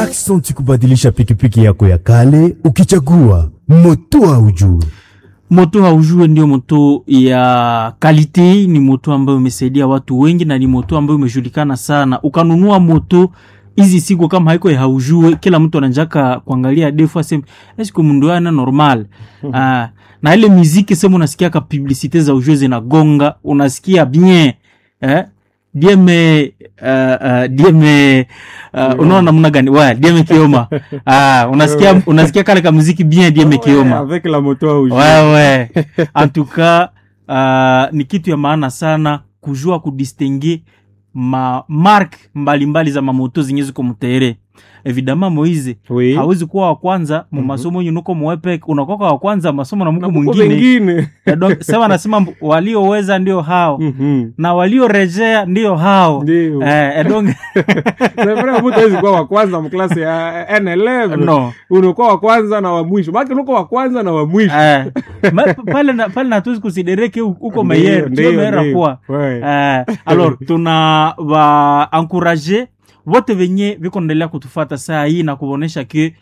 Aksanti kubadilisha pikipiki yako ya kale ukichagua moto haujue. moto haujue ndio moto ya kalite ni moto ambayo imesaidia watu wengi na ni moto ambayo imejulikana sana ukanunua moto hizi siku kama haiko ya haujue kila mtu ananjaka kuangalia defu aseme eske mundu ana normal ah, na ile muziki sema unasikia ka publicite za ujue zinagonga unasikia bien eh? dieme uh, uh, dieme uh, unaona namna gani wa dieme kioma ah, unasikia unasikia kale ka muziki bien dieme kioma avec la moto au jeu. wewe en tout cas uh, ni kitu ya maana sana kujua kudistingue ma mark mbalimbali za mamoto zenye ziko mutere evidama moize Oui. hawezi kuwa wa kwanza mu masomo yenye nuko mwepek unakoka wa kwanza masomo na Na mko kuko mwingine wengine. Eh, donc, sema nasema mb- walioweza ndio hao Mhm. na waliorejea ndio hao Ndio. eh, eh, donc C'est vrai, mtu hawezi kuwa wa kwanza mklasi ya N11. no unakuwa wa kwanza na wa mwisho baki unakuwa wa kwanza na wa mwisho eh, ma- pale na- pale natuwezi kusidereke uko Ndio, meyer ndio, tio meyer ndio. kwa Ouais. Eh, alors tuna wa encourage wote venye viko naendelea kutufata saa hii na kuonesha ke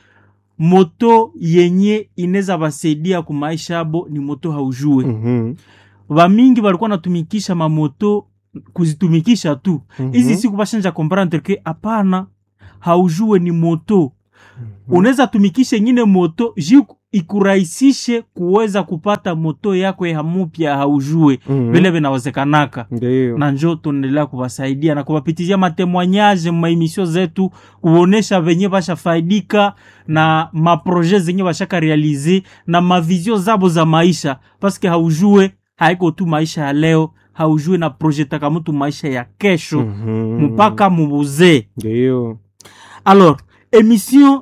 moto yenye inaweza basaidia kumaisha abo ni moto haujue Mhm. vamingi walikuwa natumikisha mamoto kuzitumikisha tu Mhm. hizi siku bashanja comprendre ke hapana haujue ni moto unaweza tumikisha ingine moto ji ikurahisishe kuweza kupata moto yako ya mupya haujue Mhm. vile vinawezekanaka ndio na njo tunaendelea kuwasaidia na kuwapitizia matemoignage maemisio zetu kuonesha venye bashafaidika na maproje zenye bashaka realize na mavizio zabo za maisha paske haujue haiko tu maisha ya leo haujue na projetaka mtu maisha ya kesho Mhm. mpaka mubuzee ndio alors emission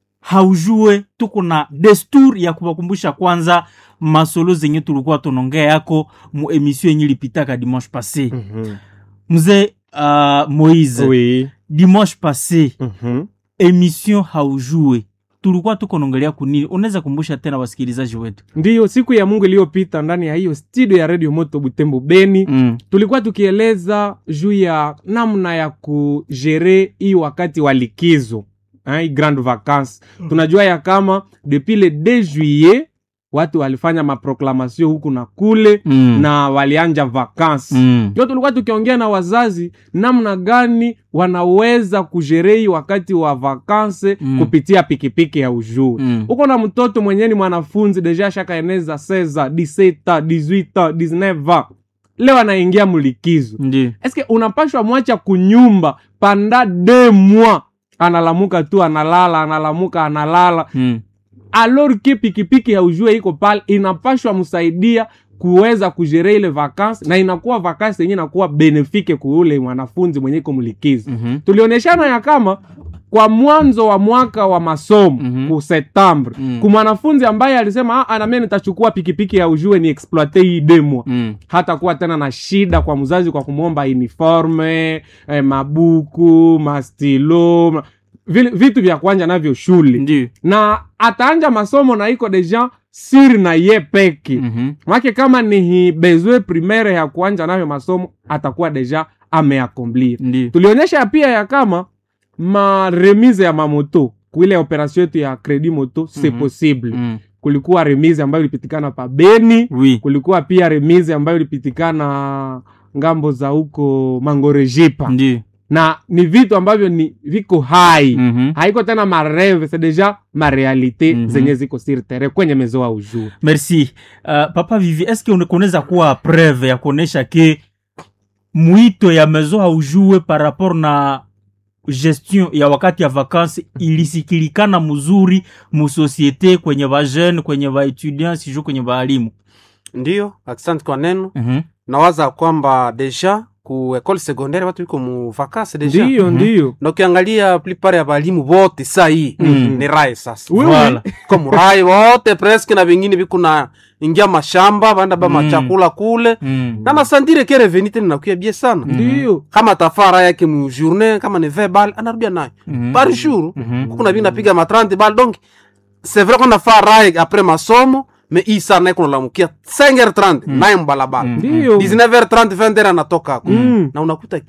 haujue tuko na desturi ya kuwakumbusha kwanza masolo zenye tulikuwa tunongea yako mu emission yenye ilipitaka dimanche passé Mhm. mzee uh, moise oui dimanche passé Mhm. emission haujue tulikuwa tuko naongelea kunini unaweza kumbusha tena wasikilizaji wetu ndiyo siku ya mungu iliyopita ndani ya hiyo studio ya radio moto butembo beni mm. tulikuwa tukieleza juu ya namna ya kujere hii wakati wa likizo hein, hii grande vacance tunajua ya kama depuis le 2 juillet watu walifanya maproklamation huku na kule Mm. na walianja vacance Mm. ndio tulikuwa tukiongea na wazazi namna gani wanaweza kujerei wakati wa vakanse Mm. kupitia pikipiki ya ujuu Mm. uko na mtoto mwenye ni mwanafunzi deja shakaeneza 16 17 18 19 leo anaingia mlikizo Ndi. eske unapashwa mwacha kunyumba panda de mwa analamuka tu analala analamuka analala Mm. alors ke pikipiki ya ujue iko pale inapashwa msaidia kuweza kujere ile vakansi na inakuwa vakansi yenye inakuwa benefike kuule mwanafunzi mwenye iko mlikizo Mhm. tulionyeshana ya kama kwa mwanzo wa mwaka wa masomo Mhm. ku septembre Mm. ku mwanafunzi ambaye alisema ah, namie nitachukua pikipiki ya ujue ni exploite hii demwa Mm. hata kuwa tena na shida kwa mzazi kwa kumwomba uniforme eh, mabuku mastilo ma- vile- vitu vya kwanja navyo shule Ndi. na ataanja masomo na iko deja siri na ye peki Mhm. make kama ni hi bezwe primaire ya kuanja nayo masomo atakuwa deja ameakomplir Ndi. tulionyesha pia ya kama maremise ya mamoto kuile operation yetu ya credit moto c'est Mhm. possible Mm. kulikuwa remise ambayo ilipitikana pa beni Oui. kulikuwa pia remise ambayo ilipitikana ngambo za huko mangorejipa Ndi. na ni vitu ambavyo ni viko hai Mhm. haiko tena mareve c'est deja marealité Mhm. zenye ziko sur terrain kwenye mezo au jour merci uh, papa vivi eske une- kunaweza kuwa preve ya kuonesha ke mwito ya mezo haujue par rapport na gestion ya wakati ya vakansi ilisikilikana mzuri musosiete kwenye vajeune kwenye vaetudiant sijuu kwenye vaalimu ndiyo asante kwa neno Mhm. nawaza kwamba deja ku ekole secondaire watu iko mu vakance deja ndiyo Mhm. ndiyo na ukiangalia plupart ya balimu bote saa hii Mhm. ni rae sasa Oui, oui. Voilà. ko muraye wote preske na vingine viko na ingia mashamba banda ba Mm. machakula kule Mm. na nasandire ke reveni tena nakuya bie sana ndiyo kama tafara yake mu journée kama ni 20 bal anarudia nayo Mhm. par jour Mhm. kuna vingi napiga ma 30 bal donc c'est vrai qu'on a fait raye après masomo mais hii saa naye kunalamukia 5h30 naye mbalabala Mm. ndiyo 19h30 20h anatoka hapo Mm. na unakuta ke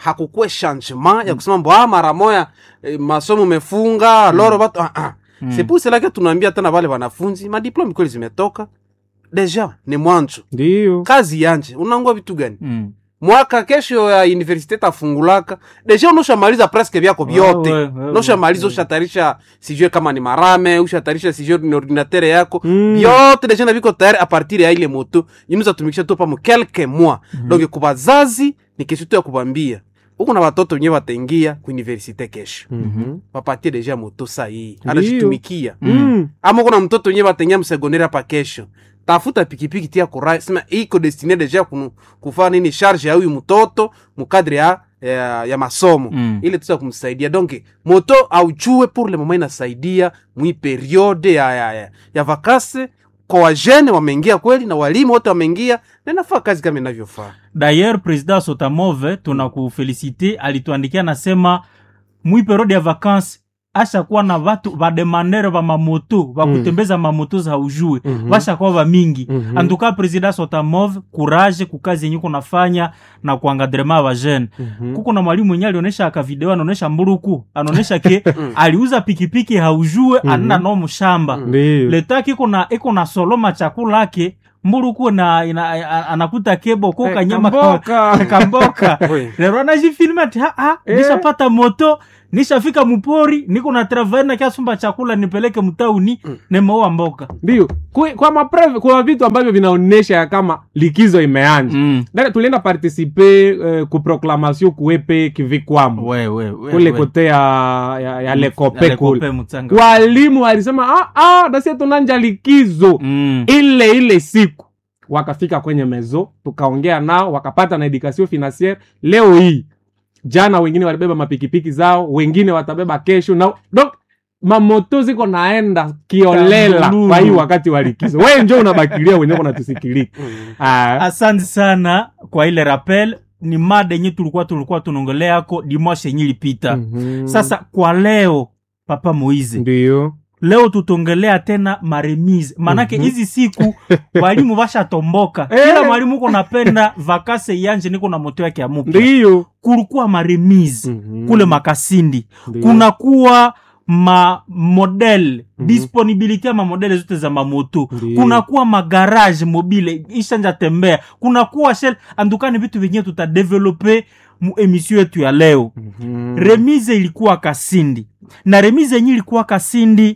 hakukuwe changement ya kusema mbo ah, mara moya eh, masomo mefunga loro batu ah, ah. Mm. c'est pour cela que tunaambia tena wale wanafunzi madiplome kweli zimetoka deja ni mwanzo ndiyo kazi yanje unangua vitu gani Mm. mwaka kesho ya universite tafungulaka deja unoshamaliza presque vyako vyote Ouais, ouais, ouais, noshamaliza ouais. ushatarisha sijue kama ni marame ushatarisha sijue ni ordinatere yako Mm. vyote deja na viko tayari apartir ya ile moto inuza tumikisha tu pamo quelques mois donc kubazazi ni kesho tu ya kubambia huku na watoto wenyewe wataingia kuuniversite kesho Mhm. wapatie deja moto sahii Ndiyo. anajitumikia Mm. ama kuna mtoto wenyewe wataingia msegonderi hapa kesho tafuta pikipiki tia kurai sema iko destine deja kunu, kufaa nini charge ya huyu mtoto mukadre ya, ya, ya masomo Mm. ile tusa kumsaidia donc moto aujue pour le moment inasaidia mwi periode ya, ya, ya, ya vakase kwa wajene wameingia kweli na walimu wote wameingia na inafaa kazi kama inavyofaa D'ailleurs president Sotamove tunakufelicite, alituandikia nasema mwi periode ya vacances ashakuwa na vatu vademandere va mamoto vakutembeza mamoto za ujue Mhm. vashakuwa va mingi Mhm. antuka president Sotamove courage kukazi yenye kunafanya na kuangadrema va jeune Mhm. kuko na mwalimu mwenye alionyesha aka video anaonyesha mburuku anaonyesha ke aliuza pikipiki haujue anena no mshamba ndiyo letaki iko na iko na soloma chakula ake mburuku na ina, a- anakuta kebo ko Eh, kanyama kamboka. ka- kamboka Oui. lero anajifilme ati "Ah, ah, Eh. nishapata moto nishafika mupori niko na travail na kiasumba chakula nipeleke mtauni nemeoa mboka ndiyo Kwe- kwa mapreve kwa vitu ambavyo vinaonyesha ya kama likizo imeanja mm. Dada, tulienda participe eh, ku proclamation kuepe kivikwamo we, we, we, kule we. kote ya, ya, ya lekope Ale kule kope mutanga. walimu walisema ah, ah, dasie tunanja likizo Mm. ile ile siku wakafika kwenye mezo tukaongea nao wakapata na education financiere leo hii jana wengine walibeba mapikipiki zao wengine watabeba kesho na donc mamoto ziko naenda kiolela Kambululu. kwa hii wakati wa likizo we njo unabakilia wenyewe unatusikilika ah, asante sana kwa ile rappel ni mada yenye tulikuwa tulikuwa tunaongeleako dimashe yenye ilipita mhm. sasa kwa leo papa moize ndio leo tutongelea tena maremise manake Mhm. hizi siku walimu vashatomboka Eh. kila mwalimu uko napenda vakase yanje niko na moto yake ya mupya ndio kulikuwa maremise Mhm. kule makasindi Ndio. kunakuwa ma model Mhm. disponibility ya mamodele zote za mamoto Ndio. kunakuwa magarage mobile ishanja tembea kunakuwa shell andukani vitu vyenyewe tutadevelope mu emission yetu ya leo Mhm. remise ilikuwa kasindi na remise yenye ilikuwa kasindi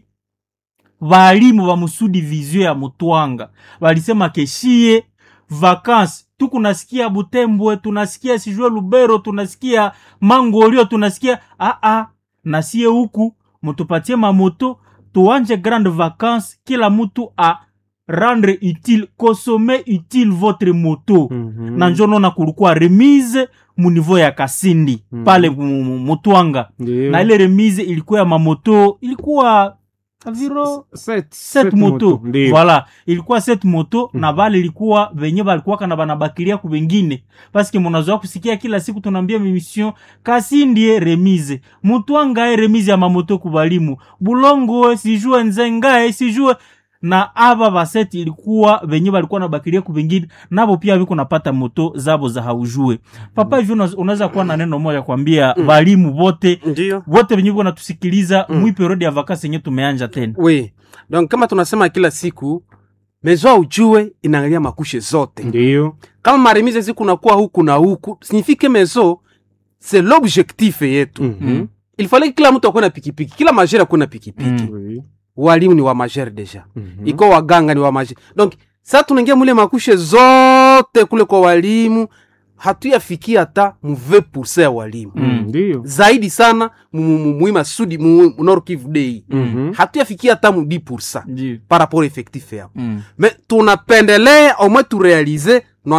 valimu va musudi vizio ya mutwanga walisema keshie vakansi tukunasikia butembwe tunasikia sijue lubero tunasikia mangolio tunasikia aa nasie huku mutupatie mamoto tuanje grande vacance kila mutu a rendre utile consommer utile votre moto Mhm. na njo nona kulikuwa remise mu niveau ya kasindi Mhm. pale mu- mu- mutwanga Ndio. na ile remise ilikuwa ya mamoto ilikuwa aviro Set- set set moto Ndio. voilà ilikuwa set moto Mhm. na vale ilikuwa venye balikuwaka na banabakilia ku vengine paske munazoa kusikia kila siku tunaambia mimission kasindie remise mutwangae remise ya mamoto ku balimu bulongo sijue nzengae sijue na aba baseti ilikuwa venye balikuwa nabakilia ku vengine nabo pia viko napata moto zabo za haujue papa hivi una- unaweza kuwa na neno moja kwambia Mm. balimu bote ndio wote venye viko natusikiliza Mm. mwi periode ya vakasi yenye tumeanja tena oui donc kama tunasema kila siku mezo ujue inaangalia makushe zote ndio kama maremize zikunakuwa huku na huku signifike mezo c'est l'objectif yetu Mhm. il fallait que kila mtu akuwe na pikipiki kila majere akuwe na pikipiki Mm. Oui. walimu ni wa majere deja Mhm. iko waganga ni wa majere donc sa tunaingia mule makushe zote kule kwa walimu hatuyafikia hata mu 20 ya walimu Mm. ndio zaidi sana mu- mu- muima sudi mu mu Nord Kivu Day Mhm. hatuyafikia hata mu 10 Ndiyo. par rapport effectif yao Mm. mais tunapendelea au moins turealize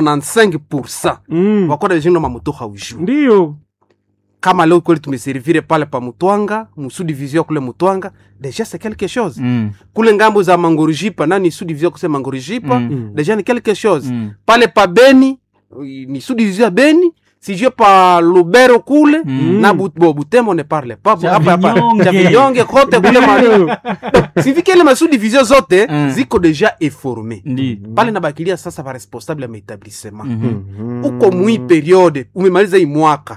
95 Mm. wakoda vijino mamoto haujuu ndio kama leo kweli tumeservire pale pa mutwanga musudivizio kule mutwanga deja c'est quelque chose Mm. kule ngambo za mangorijipa nani sudivizio kuse mangorijipa Mm. deja ni quelque chose Mm. pale pa beni ni sudivizio ya beni sijue pa lubero kule Mm. na but, bo, butembo ne parle pa Cha hapa hapa Vinyonge. cha vinyonge kote kule ma Ndio. sifike ile masudivizio zote Mm. ziko deja eforme Ndiyo. pale nabakilia sasa ba responsable ya maetablissement Mhm. Mhm. uko mwi periode umemaliza hii mwaka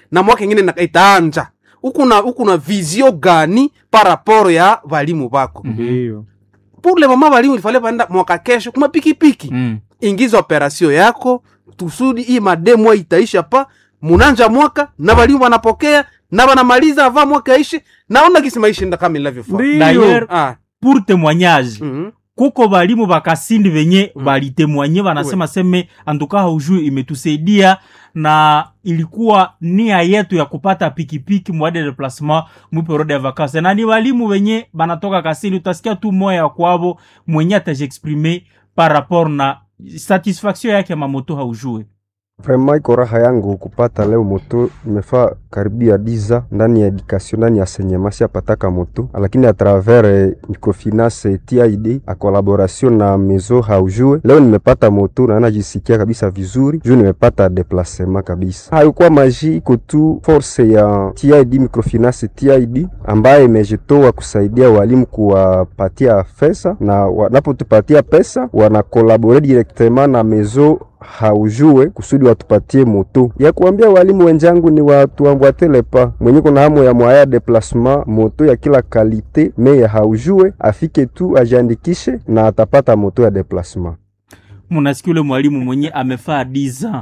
na mwaka ingine na- itaanja huku na huku na vizio gani paraporo ya valimu bako Ndiyo. pour le moment valimu ilifale vaenda mwaka kesho kuma pikipiki Mm. ingiza operasio yako tusudi hii mademwa itaisha pa munanja mwaka na valimu wanapokea na wanamaliza ava mwaka aishi naona gisi maisha enda kama inavyofaa Ndiyo. D'ailleurs, ah, pour témoignage mhm. kuko balimu bakasindi venye Mm. balitemwanye banasema seme antuka haujui imetusaidia na ilikuwa nia yetu ya kupata pikipiki mwade de placement mwiperode ya vacances na ni walimu wenye banatoka kasini utasikia tu moya ya kwavo mwenye atajiexprime par rapport na satisfaction yake ya mamoto haujue Vraiment iko raha yangu kupata leo moto. Nimefaa karibia diza ndani ya education ndani ya enseignement siapataka moto, lakini a travers eh, microfinance TID a collaboration na mezo haujue, leo nimepata moto na najisikia kabisa vizuri juu nimepata deplacement kabisa. Haikuwa maji, iko tu force ya TID microfinance TID ambaye imejitoa kusaidia walimu kuwapatia pesa, na wanapotupatia pesa wanakolabore directement na mezo haujue kusudi watupatie moto ya kuambia walimu wenzangu ni watuambwatele pa mwenye kuna hamu ya mwaya deplasement moto ya kila kalite me ya haujue afike tu ajiandikishe na atapata moto ya deplasement. munasikia ule mwalimu mwenye amefaa diza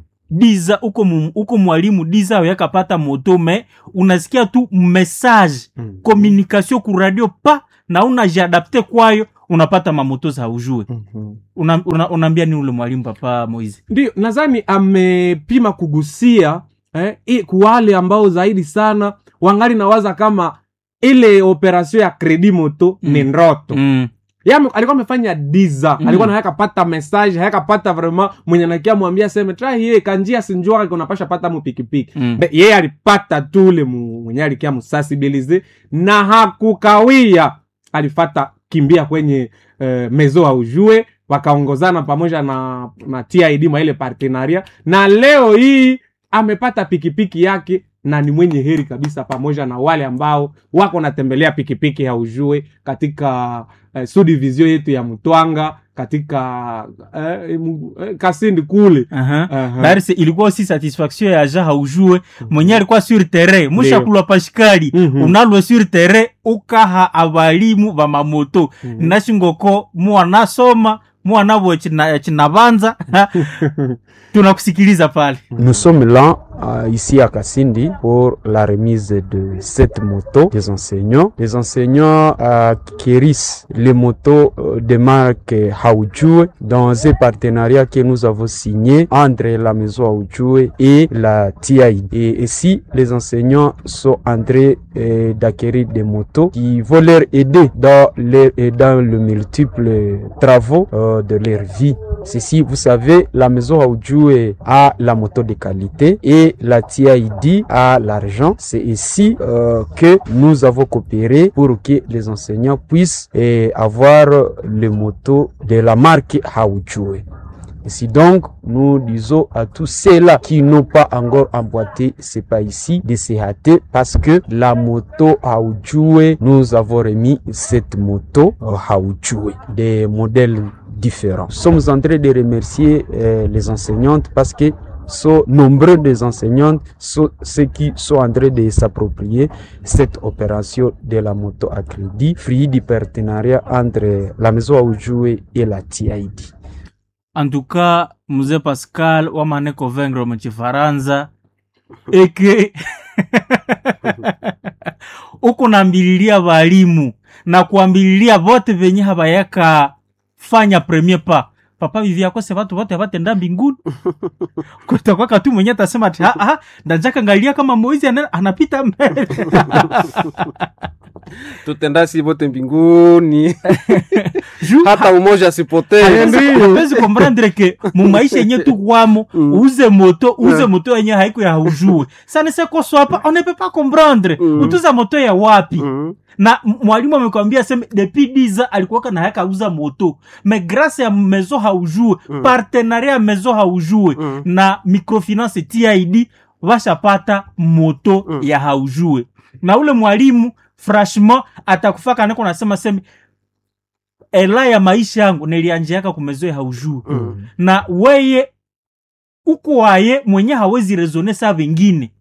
diza uko, mu- uko mwalimu diza yakapata moto me unasikia tu message Mm. communication ku radio pa na unajiadapte kwayo unapata mamoto za ujue Mhm. una, una, unaambia ni ule mwalimu papa Moize Ndiyo, nadhani amepima kugusia eh, i- kuwale ambao zaidi sana wangali nawaza kama ile operasio ya kredi moto Mm. ni ndoto mm. Ye ame- alikuwa amefanya diza Mm. alikuwa na hayakapata message hayakapata vraiment mwenye nakia mwambia seme tra hiye kanjia sinjua unapasha pata mu pikipiki Mm. Be- yeye alipata tu ule mu- mwenye alikia musasibilize na hakukawia alifata kimbia kwenye uh, mezo aujue wakaongozana pamoja na, na tid mwa ile partenaria na leo hii amepata pikipiki yake na ni mwenye heri kabisa pamoja na wale ambao wako natembelea pikipiki haujue katika eh, subdivision yetu ya mtwanga katika eh, mu- eh, kasindi kule Aha. Aha. Darisi ilikuwa aussi satisfaction ya ja haujue mwenye alikuwa sur terrain mushakulwa pashikali Mhm. unalwe sur terrain ukaha abalimu ba mamoto Mhm. nashingoko muwanasoma muwanabwe china- chinabanza tunakusikiliza pale Nous sommes là, euh, ici à Kassindi, pour la remise de cette moto des enseignants. Les enseignants euh, acquérissent les motos euh, de marque Haoujou dans un partenariat que nous avons signé entre la maison Haoujou et la TID. Et ici, les enseignants sont en train euh, d'acquérir des motos qui vont leur aider dans, les, et dans le multiple travaux euh, de leur vie. Ceci, vous savez, la maison Aoudjou a la moto de qualité et la TID a l'argent. C'est ici euh, que nous avons coopéré pour que les enseignants puissent eh, avoir les motos de la marque Aoudjou. Ici donc, nous disons à tous ceux-là qui n'ont pas encore emboîté, c'est pas ici, de se hâter parce que la moto Aoudjoué, nous avons remis cette moto euh, Aoudjoué, des modèles différents. Nous sommes en train de remercier euh, les enseignantes parce que sont nombreux des enseignantes, sont ceux qui sont en train de s'approprier cette opération de la moto à crédit, fruit du partenariat entre la maison Aoudjoué et la TID. en tout cas mzee pascal wamane convaincre muchifaransa eke uku nambililia walimu na kuambililia vote venye havayaka fanya premier pa papa vivi akose vatu vote avatenda mbinguni kutakwaka tu mwenye atasema ati "Ah, ah, ndajaka ngalia kama moizi ana- anapita mbele tutendasi vote mbinguni Ju- hata umoja asipotee hapezi komprendre ke mumaisha yenye tukwamo Mm. uze moto uze Yeah. moto yenye haiko ya haujue sanese koswapa on ne peut pas comprendre Mm. utuza moto ya wapi Mhm. na m- mwalimu amekwambia seme depuis 10 ans alikuwaka na haka uza moto me grâce ya mezo haujue Mm. partenariat ya mezo haujue Mm. na microfinance tid washapata moto Mm. ya haujue na ule mwalimu franchement atakufaka niko nasema seme ela ya maisha yangu nilianjiaka kumezo ya haujue Mm. na weye uko waye mwenye hawezi rezone saa vengine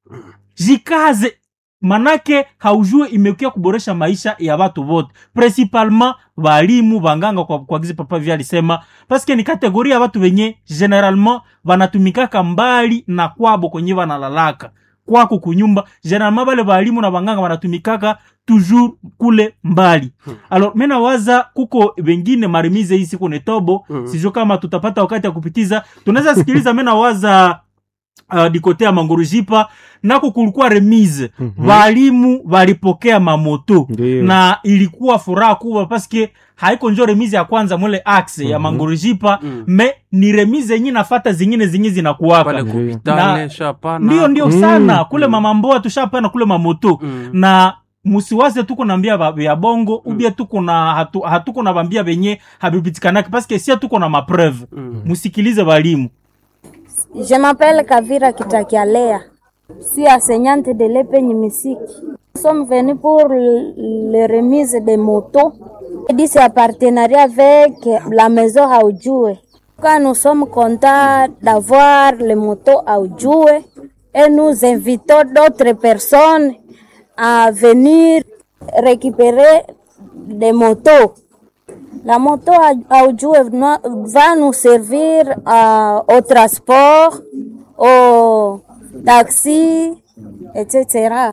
jikaze manake haujue imekuya kuboresha maisha ya watu wote principalement walimu wanganga kwa, kwa gizi papa vya alisema paske ni kategoria ya watu wenye generalement wanatumikaka mbali na kwabo kwenye wanalalaka kwako kunyumba generalement bale walimu na wanganga wanatumikaka toujours kule mbali alors mena waza kuko wengine maremize hii siku netobo Mhm. sijo kama tutapata wakati ya kupitiza tunaweza sikiliza mena waza uh, dikote ya mangorujipa nako kulikuwa remise Mhm. walimu walipokea mamoto Ndiyo. na ilikuwa furaha kubwa paske haiko njo remise ya kwanza mwele axe ya mangorujipa Mhm. me ni remise yenye nafata zingine zinyi pale zinakuwaka kupitale Na- shapana ndio ndio Mm. sana kule mamamboa tushapana kule mamoto Mm. na musiwaze tuko nambia ba- ya bongo ubie tuko na hatu, hatuko na bambia benye habibitikanaki paske sia tuko na mapreuve Mm. musikilize balimu Je m'appelle Kavira Kitakialea. Je suis enseignante de l'épeigne musique. Nous sommes venus pour le- le remise des motos. Et dit c'est un partenariat avec la maison Aoudjoué. Quand nous sommes contents d'avoir les motos Aoudjoué et nous invitons d'autres personnes à venir récupérer des motos. La moto à Aoudjoué va nous servir à- au transport, au taxi, etc.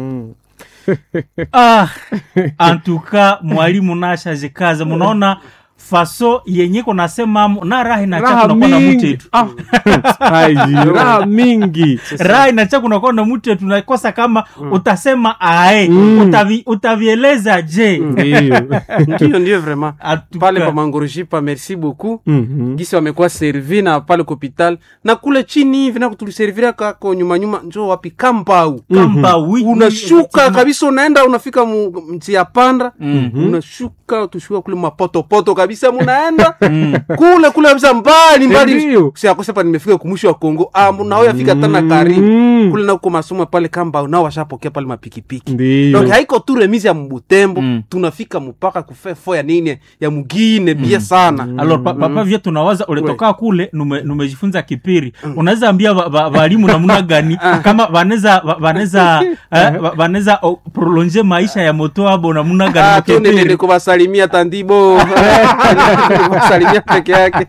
ah, antuka mwalimu nashaje kaza munaona faso yenye konasemamo na raha inacha raha kunakuwa na mingi mutetu Ah, haiji, raha mingi raha inacha kunakuwa na mutetu nakosa kama utasema ae Mm. utavi, utavieleza je ndiyo ndio ndio vraiment Atuka. pale pa mangorujipa merci beaucoup Mhm. gisi wamekuwa servi na pale kopital na kule chini hivi nako tuliservira kako nyuma nyuma njo wapi kambau kamba wi unashuka kabisa unaenda unafika mu- mtia panda Mhm. unashuka tushuka kule mapotopoto kabisa munaenda kule kule kabisa mbali mbali Ndio. siakosepa nimefika kumwisho wa kongo ah, nao yafika tana karibu Mm. kule nako masomo pale kamba nao washapokea pale mapikipiki Ndiyo. donc haiko tu remise ya mbutembo Mm. tunafika mpaka kufefo ya nini ya mugine bie sana alors pa, papa vya tunawaza ulitoka kule nume- numejifunza kipiri unaweza ambia wa- wa- walimu namna gani kama wanaweza wa- wanaweza eh, wa- wanaweza oh, prolonge maisha ya moto abo namna Ah, gani tu nende mkipiri kuwasalimia tandibo kuwasalimia peke yake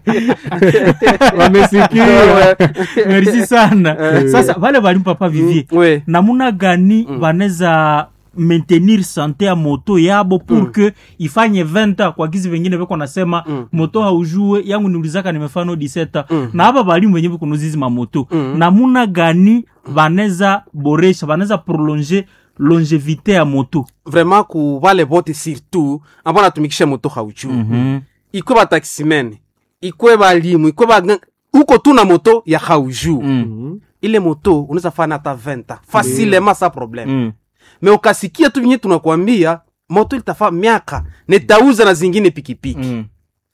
wamesikia merci sana sasa wale walimu papa vivie we namuna gani wanaweza maintenir sante ya moto yabo pour que ifanye 20 ans kwa gizi vengine veko nasema moto haujue yangu niulizaka nimefano 17 ans na hapa balimu wenye vikunuzizi mamoto namuna gani wanaweza boresha wanaweza prolonger longevité ya moto vraiment ku vale vote surtout ambao natumikisha moto hauchu Mhm. ikwe bataximene ikwe balimu ikwe ba uko tu na moto ya hauju Mm. ile moto unaweza fana hata 20 ans facilement sa problème Mm. me ukasikia tu vinye tunakwambia moto ilitafa miaka netauza na zingine pikipiki Mm.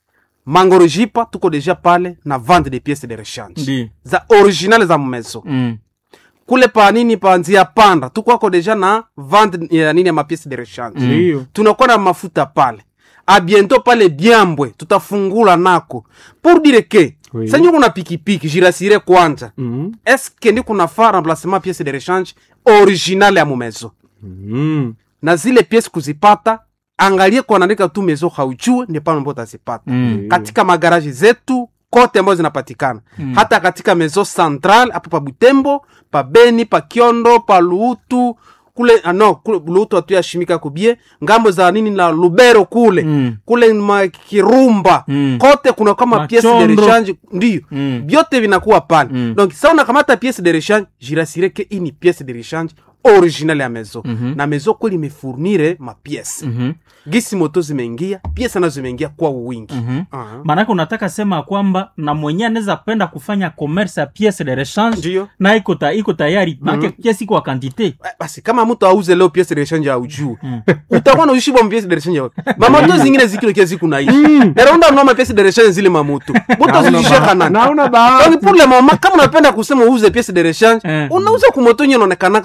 mangorojipa tuko deja pale na vente de pièces de rechange Ndi. za original za mmeso Mm. kule pa nini pa nzia panda tukwako deja na vente ya nini ya mapièces de rechange ndiyo tunakuwa na mafuta pale abiento pale byambwe tutafungula nako pour dire ke Oui. senye kuna pikipiki jirasire kwanja Mhm. eske ndi kuna fa remplacement pièce de rechange original ya mumezo Mhm. na zile pièce kuzipata angalie kuanaandika tu mezo haujue ndi pale ambapo utazipata Mm. katika magaraji zetu kote ambazo zinapatikana Mm. hata katika mezo central hapo pa butembo pa beni pa kiondo pa luutu kule ah, no kule luutu hatuyashimika kubie ngambo za nini na lubero kule Mm. kule makirumba Mm. kote kuna kama pièce de Machondo. rechange ndiyo Mm. vyote vinakuwa pale Mm. donc sa unakamata pièce de rechange jirasire ke hii ni pièce de rechange original ya mezo Mhm. na mezo kweli imefournire mapièce Mhm. gisi moto zimeingia pièce nazo zimeingia kwa wingi Mhm. Ah. maanake unataka sema kwamba na mwenye anaweza penda kufanya commerce ya pièce de rechange Ndiyo. na iko ta, iko tayari maanake pièce iko wa quantité Eh, basi kama mtu auze leo pièce de rechange au juu utakuwa na ushibwa pièce de rechange wapi mamoto zingine zikilo kia ziku naishi naronda mnoma pièce de rechange zile mamoto moto zilisheka nani naona bahati donc pour le moment kama unapenda kusema uuze pièce de rechange Eh. unauza kumoto nye inaonekanaka facilement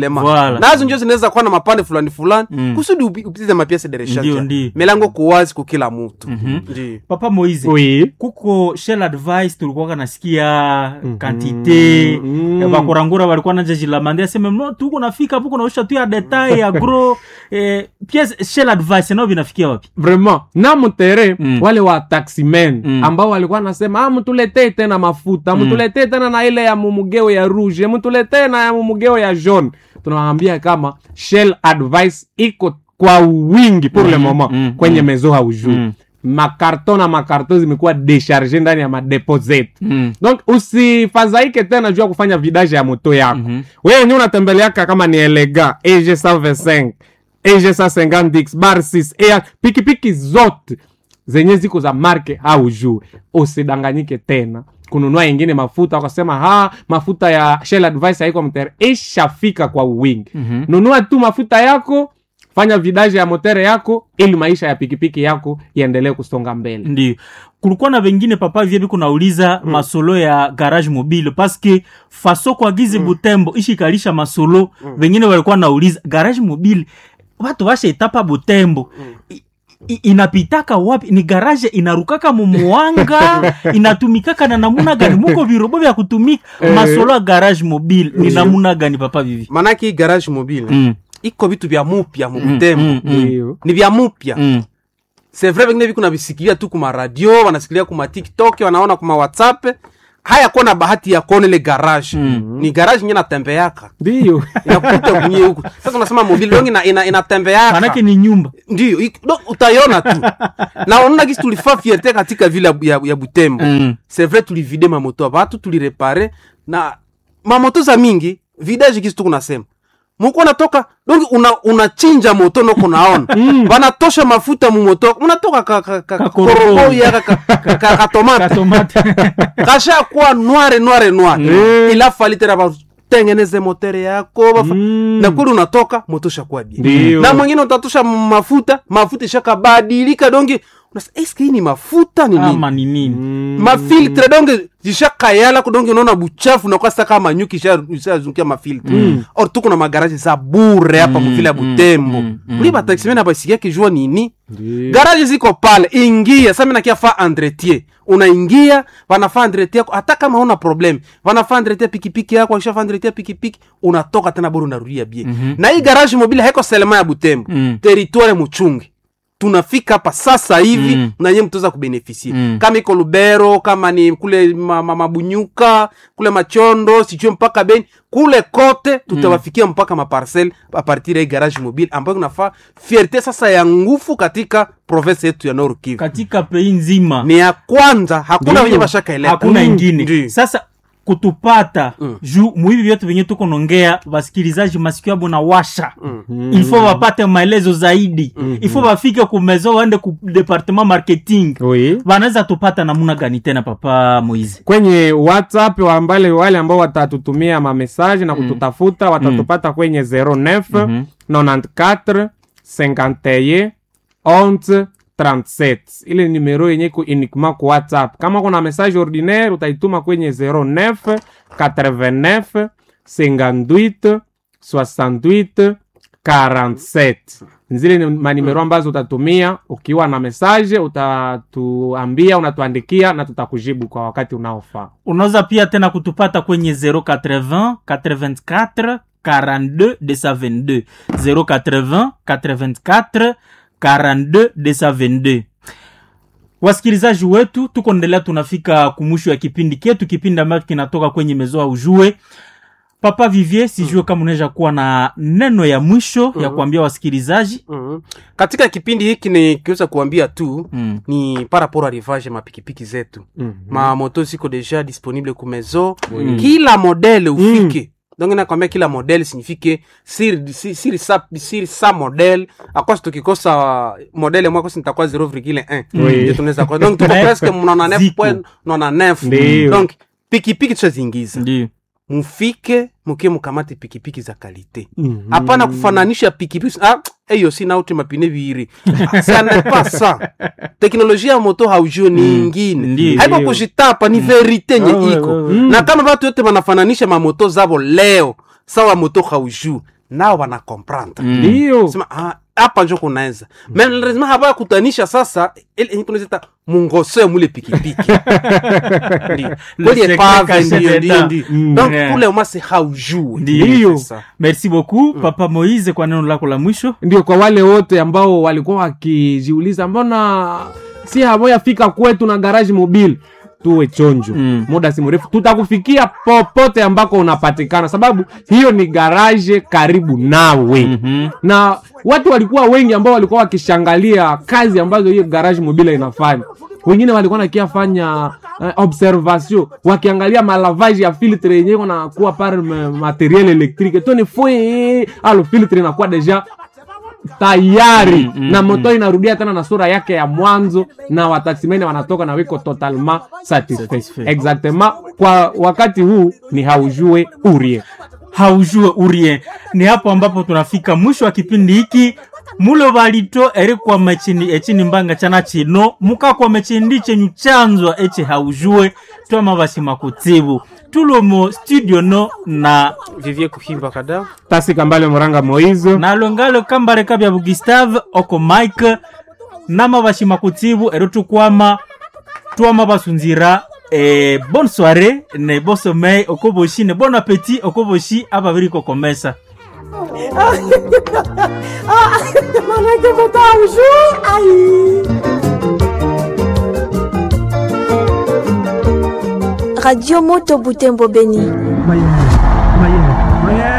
element Voilà. nazo njo zinaweza kuwa na mapande fulani fulani Mm. kusudi upi- upitize mapiese de Ndio, recharge ndio. milango kuwazi kukila mutu Mhm. ndio papa moise oui kuko shell advice tulikuwaka nasikia kantite Mhm. bakurangura walikuwa najajilamandi aseme no tuko nafika hapo kunaosha tu ya detail ya gro eh, pièce shell advice nao vinafikia wapi vraiment na mtere Mm. wale wa taximen Mm. ambao walikuwa nasema ah, mtuletee tena mafuta Mm. mtuletee tena na ile ya mumugeo ya rouge mtuletee na ya mumugeo ya jaune tunawaambia kama shell advice iko kwa wingi pour le Mm, moment mm, kwenye mm. mezo haujui Mm. makarton na makarton zimekuwa decharge ndani ya madepo zetu mm. donc usifadhaike tena juu ya kufanya vidage ya moto yako Mhm. wewe wenyewe unatembeleaka kama ni elega eg 125 eg 150 bar 6 air pikipiki zote zenye ziko za marke au juu usidanganyike tena kununua ingine mafuta wakasema ha mafuta ya shell advice haiko mtere ishafika kwa wingi Mhm. nunua tu mafuta yako fanya vidaje ya motere yako ili maisha ya pikipiki yako iendelee kusonga mbele ndio kulikuwa na wengine papa vie biko nauliza mm. masolo ya garage mobile paske faso kwa gizi mm. butembo ishikalisha masolo mm. wengine walikuwa nauliza garage mobile watu washaitapa butembo mm. I, i- inapitaka wapi ni garaje inarukaka mumuwanga inatumikaka na namuna gani muko virobo vya kutumika masolo ya garage mobile ni namuna gani papa vivi manake hii garage mobile mm. iko vitu vya mupya Mm, mubutembo mm, mm. Ndio. ni vya mupya Mm. c'est vrai vengine viko navisikilia tu kuma radio wanasikilia kuma tiktok wanaona kuma whatsapp haya kuwa na bahati ya kuona ile garage Mm. ni garage nye natembeaka ndio inakuta kunye huku sasa unasema mobile dongi ina, ina, inatembeaka manake ni nyumba ndio ik- do- utaiona tu na unaona kisi tulifaa fierte katika vile ya, ya, ya butembo mm. c'est vrai tulivide mamoto ya batu tulirepare na mamoto za mingi vidage kisi tukunasema muko natoka donc una unachinja moto noko naona banatosha mafuta mumoto unatoka ka, ka, ka, Kakorobo. koroboya ka, ka, ka, ka, ka tomate katomate kasha kuwa noire noire noire Mm. ila fali tena batengeneze motere yako bafa- Mm. na kweli unatoka moto shakuwa bien Ndio. na mwingine utatosha mafuta mafuta ishakabadilika donge unasa eske hii ni mafuta ni nini ama ni nini mafiltre donge zishakayala kudonge unaona buchafu nakuwa sasa kama nyuki isha- ishazungukia mafiltre Mm. or tuko na magaraji za bure hapa Mm, muvile ya mm, butembo mm, mm. uli bataximene abasikia kijua nini Ndio. garaji ziko pale ingia sasa mimi nakia fa entretien unaingia wanafaa entretien yako hata kama una problem wanafaa entretien pikipiki yako wakishafa entretien pikipiki unatoka tena bora unarudia bie Mhm. na hii garage mobile haiko selema ya butembo Mm. territoire muchungi tunafika hapa sasa hivi Mm. na nyie mtaweza kubenefisie Mm. kama iko lubero kama ni kule ma, ma, mabunyuka kule machondo sijue mpaka beni kule kote tutawafikia mpaka maparcel apartir ya hii garage mobile ambayo kunafaa fierte sasa ya nguvu katika province yetu ya Nord Kivu katika pei nzima ni ya kwanza hakuna Ndio. wenye bashakaeleka hakuna Mm. ingine Ndio. sasa kutupata Mm. juu muhivi vyote venye tuko nongea wasikilizaji masikio yabo na washa Mm. ilfo wapate maelezo zaidi ilfo wafike kumezo waende ku departement marketing Oui. wanaweza tupata namuna gani tena papa moizi kwenye whatsapp wambale wale ambao watatutumia mamesaje na kututafuta watatupata kwenye 09 Mhm. 94 51 11 37 ile numero yenye iko uniquement ku whatsapp kama kuna message ordinaire utaituma kwenye 09 89 58 68 47 zile ni manimero ambazo utatumia ukiwa na message utatuambia unatuandikia na tutakujibu kwa wakati unaofaa unaweza pia tena kutupata kwenye 080 84 42 222 080 84 42 222 wasikilizaji wetu tuko endelea tunafika kumwisho ya kipindi ketu kipindi ambacho kinatoka kwenye mezoa ujue papa vivier sijue kama unaweza kuwa na neno ya mwisho ya kuambia wasikilizaji Mhm. katika kipindi hiki nikiweza kuambia tu mm. ni par rapport à rivage mapikipiki zetu mamoto ziko deja disponible ku maison Mm. kila modele ufike donc nakwambia kila modele signifike siri si- siri sa, siri sa modele akwasi tukikosa modele mwakosi nitakuwa 0,1 Oui. ndio tunaweza kwa donc tuko Mais presque mnaona ziko. 9.9 Ndio. donc pikipiki tushaziingiza ndio mufike mukie mukamate pikipiki za kalite hapana kufananisha pikipiki ah, eyo sina uti mapine viiri ça n'est pas ça teknolojia ya moto haujue ni ingine Ndio. haiko kujitapa ni verite nye Ah, ouais, iko ouais, ouais. na kama batu yote banafananisha mamoto zabo leo sawa moto haujue nao wana comprendre ndiyo sema ah, hapa njo kunaweza me lazima hapa kutanisha sasa ile yenye tunazita mungoso ya mule pikipiki Ndio. Le kweli secret epave caché ndio ndio d'État. ndio Mm. donc Yeah. kule umase haujue Ndiyo. C'est ça. merci beaucoup papa moise kwa neno lako la mwisho ndio kwa wale wote ambao walikuwa wakijiuliza mbona si hamoyafika kwetu na garaji mobile tuwe chonjo Mm. muda si mrefu tutakufikia popote ambako unapatikana sababu hiyo ni garaje karibu nawe Mhm. na watu walikuwa wengi ambao walikuwa wakishangalia kazi ambazo hiyo garage mobile inafanya wengine walikuwa nakiafanya uh, observation wakiangalia malavage ya filtre yenyewe nakuwa pare ma- materiel electrique toni fwe alo filtre inakuwa deja tayari Mm, mm, na moto inarudia tena na sura yake ya mwanzo na wataximene wanatoka na wiko totalement satisfait Satisfait. exactement kwa wakati huu ni haujue urie haujue urie ni hapo ambapo tunafika mwisho wa kipindi hiki mulo balito eri kwama echini echini mbanga chana chino mukakwama chindi chenyu chanzwa eche haujue twama bashima kutsibu tulomo studio no na vivie kuhimba kada tasi kambale moranga moizo nalongalo kambareka bya bugustave oko mike nama bashima kutsibu ero tukwama twama basunzira e, bonne soirée ne bon sommeil okoboshi ne bon appétit okoboshi ababiri kokomesa Radio Moto Butembo Beni.